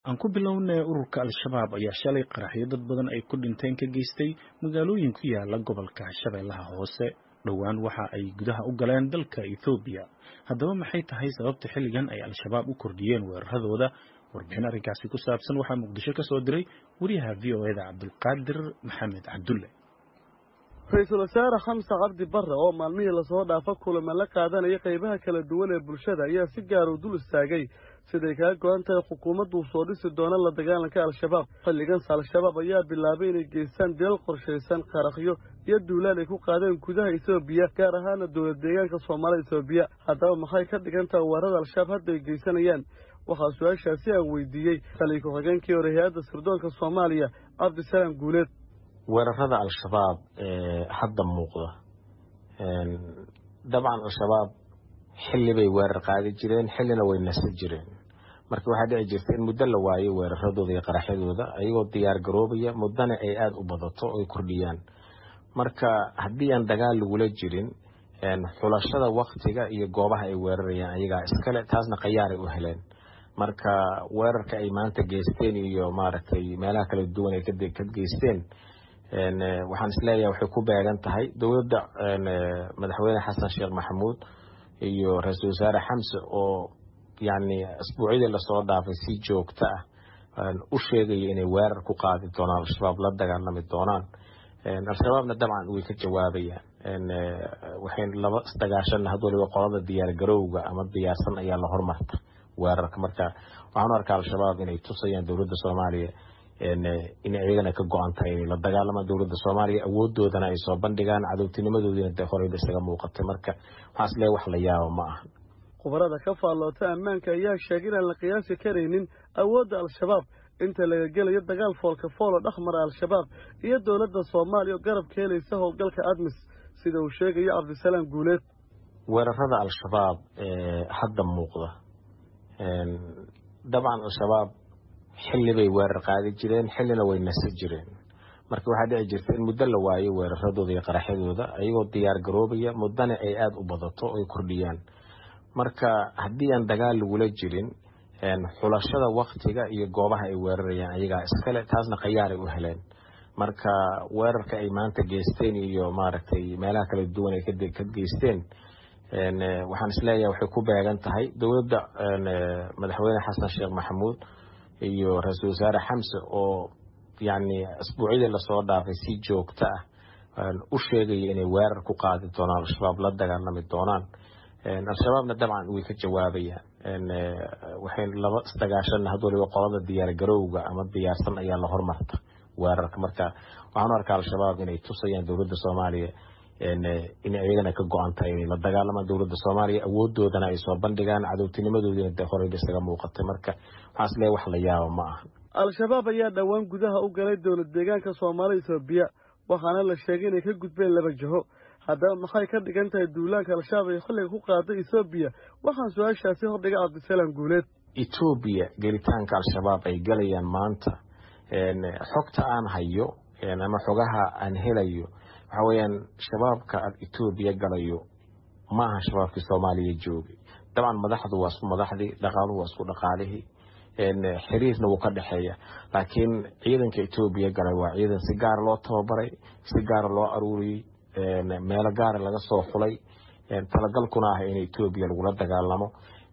aan ku bilownay ururka al-shabaab ayaa shalay qaraxyo dad badan ay ku dhinteen ka geystay magaalooyin ku yaala gobolka shabeellaha hoose dhowaan waxa ay gudaha u galeen dalka ethoobiya haddaba maxay tahay sababta xilligan ay al-shabaab u kordhiyeen weeraradooda warbixin arrinkaasi ku saabsan waxaa muqdisho ka soo diray wariyaha v o eda cabdulqaadir maxamed cabdulle ra-iisul wasaare xamse cabdi barre oo maalmihii lasoo dhaafa kulama la qaadanaya qaybaha kala duwan ee bulshada ayaa si gaara u dul istaagay siday kaga go-an tahay xukuumaddu soo dhisi doona la dagaalanka al-shabaab xilliganse al-shabaab ayaa bilaabay inay geystaan dilal qorshaysan qarakhyo iyo duulaan ay ku qaadeen gudaha etoobiya gaar ahaana dowlad deegaanka soomaalida etoobiya haddaba maxay ka dhigan tahay weerarada al-shabaab hadda ay geysanayaan waxaa su-aashaasi aan weydiiyey taliya ku-xigeenkii hore hay-adda sirdoonka soomaaliya cabdisalaam guuleed weerarada al-shabaab ee hadda muuqda dabcan al-shabaab xilli bay weerar qaadi jireen xillina way nasa jireen marka waxaa dhici jirta in muddo la waayo weeraradooda iyo qaraxyadooda ayagoo diyaar garoobaya muddana ay aada u badato oy kordhiyaan marka haddii aan dagaal lagula jirin xulashada waktiga iyo goobaha ay weerarayaan ayagaa iskale taasna khayaaray u heleen marka weerarka ay maanta geysteen iyo maaragtay meelaha kala duwan ay ka geysteen waxaan isleeyahay waxay ku beegan tahay dowladda madaxweyne xasan sheekh maxamuud iyo ra-iisul wasaare xamse oo yacni asbuucyadii lasoo dhaafay si joogto ah u sheegaya inay weerar ku qaadi doonaan al-shabaab la dagaalami doonaan al-shabaabna dabcan way ka jawaabayaan waxay laba isdagaashanna had waliba qolada diyaar garowga ama diyaarsan ayaa la hormarta weerarka marka waxaan u arkaa al-shabaab inay tusayaan dowladda soomaaliya in iyagana ka go-an tahay inay la dagaalamaan dowladda soomaaliya awoodoodana ay soo bandhigaan cadowtinimadoodiina de horeyba isaga muuqatay marka waxaan isleeyahay wax la yaabo ma ahan khubarada ka faalloota ammaanka ayaa sheegay inaan la qiyaasi karaynin awoodda al-shabaab inta laga gelayo dagaal foolka foolo dhexmara al-shabaab iyo dowladda soomaaliya oo garab ka helaysa howlgalka admis sida uu sheegayo cabdisalaam guuleed weerarada al-shabaab ee hadda muuqda dabcan al-shabaab xilli bay weerar qaadi jireen xillina way nasa jireen marka waxaa dhici jirta in muddo la waayo weeraradooda iyo qaraxyadooda ayagoo diyaar garoobaya muddana ay aada u badato oy kordhiyaan marka haddii aan dagaal lagula jirin xulashada waktiga iyo goobaha ay weerarayaan ayagaa iskale taasna khayaaray u heleen marka weerarka ay maanta geysteen iyo maaragtay meelaha kala duwan ay ka geysteen waxaan isleeyahay waxay ku beegan tahay dowladda madaxweyne xasan sheekh maxamuud iyo ra-iisul wasaare xamse oo yacni asbuucyadii lasoo dhaafay si joogto ah u sheegaya inay weerar ku qaadi doonaan al-shabaab la dagaalami doonaan al-shabaabna dabcan way ka jawaabayaan waxay laba isdagaashanna had waliba qolada diyaar garowga ama diyaarsan ayaa la hormarta weerarka marka waxaan u arkaa al-shabaab inay tusayaan dowladda soomaaliya in iyagana ka go-an tahay inay la dagaalamaan dowladda soomaaliya awoodoodana ay soo bandhigaan cadowtinimadoodiina de horeyba isaga muuqatay marka waxaan isleeyahay wax la yaabo ma ahan al-shabaab ayaa dhowaan gudaha u galay dowlad deegaanka soomaalida etoobiya waxaana la sheegay inay ka gudbeen laba jiho haddaba maxay ka dhigan tahay duulaanka al-shabaab ay xilliga ku qaaday etoobiya waxaan su-aashaasi hordhigay cabdisalaam guuleed etoobiya gelitaanka al-shabaab ay galayaan maanta xogta aan hayo ama xogaha aan helayo waxa weeyaan shabaabka aad etoobiya galayo ma aha shabaabkii soomaaliya joogay dabcan madaxdu waa isku madaxdii dhaqaaluhu waa isku dhaqaalihii xiriirna wuu ka dhexeeya laakiin ciidanka etoobiya galay waa ciidan si gaara loo tababaray si gaara loo aruuriyey meelo gaara laga soo xulay talagalkuna ah in etoobiya lagula dagaalamo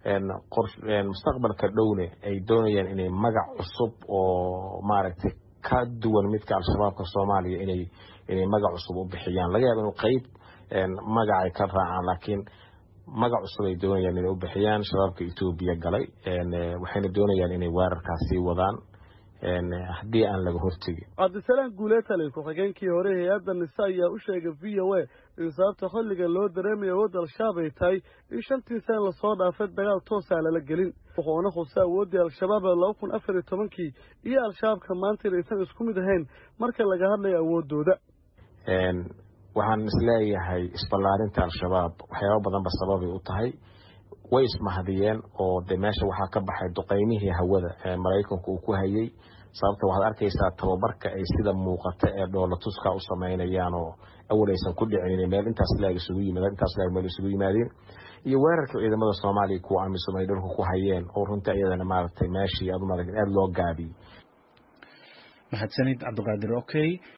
mustaqbalka dhowne ay doonayaan inay magac cusub oo maaragtay ka duwan midka al-shabaabka soomaaliya inay inay magac cusub u bixiyaan laga yaaba inuu qeyb magacay ka raacaan laakiin magac cusub ay doonayaan inay u bixiyaan shabaabka etoobiya galay waxayna doonayaan inay weerarkaas sii wadaan haddii aan laga hortegin cabdisalaam guulee taliya ku-xigeenkii hore hay-adda nise ayaa u sheegay v o a in sababta xilliga loo dareemaya awoodda al-shabaab ay tahay in shantii sana lasoo dhaafay dagaal toosaa lala gelin wuxuuna khusay awooddii al-shabaab ee laba kun afar iyo tobankii iyo al-shabaabka maanta inaysan isku mid ahayn marka laga hadlayo awooddooda waxaan isleeyahay isballaarinta al-shabaab waxyaaba badanba sababay u tahay way ismahadiyeen oo de meesha waxaa ka baxay duqeymihii hawada ee maraykanku uu ku hayay sababta waxaad arkaysaa tababarka ay sida muuqata ee dhoolatuska u samaynayaan oo awal aysan ku dhicin meel intaas laag isugu yimaadeen intaas laag meel isugu yimaadeen iyo weerarka ciidamada soomaaliya kuwa amisom ay dhulka ku hayeen oo runtii iyadana maaragtay meeshii aad u maaragtay aada loo gaabiyey mahadsanid cabdiqaadir okay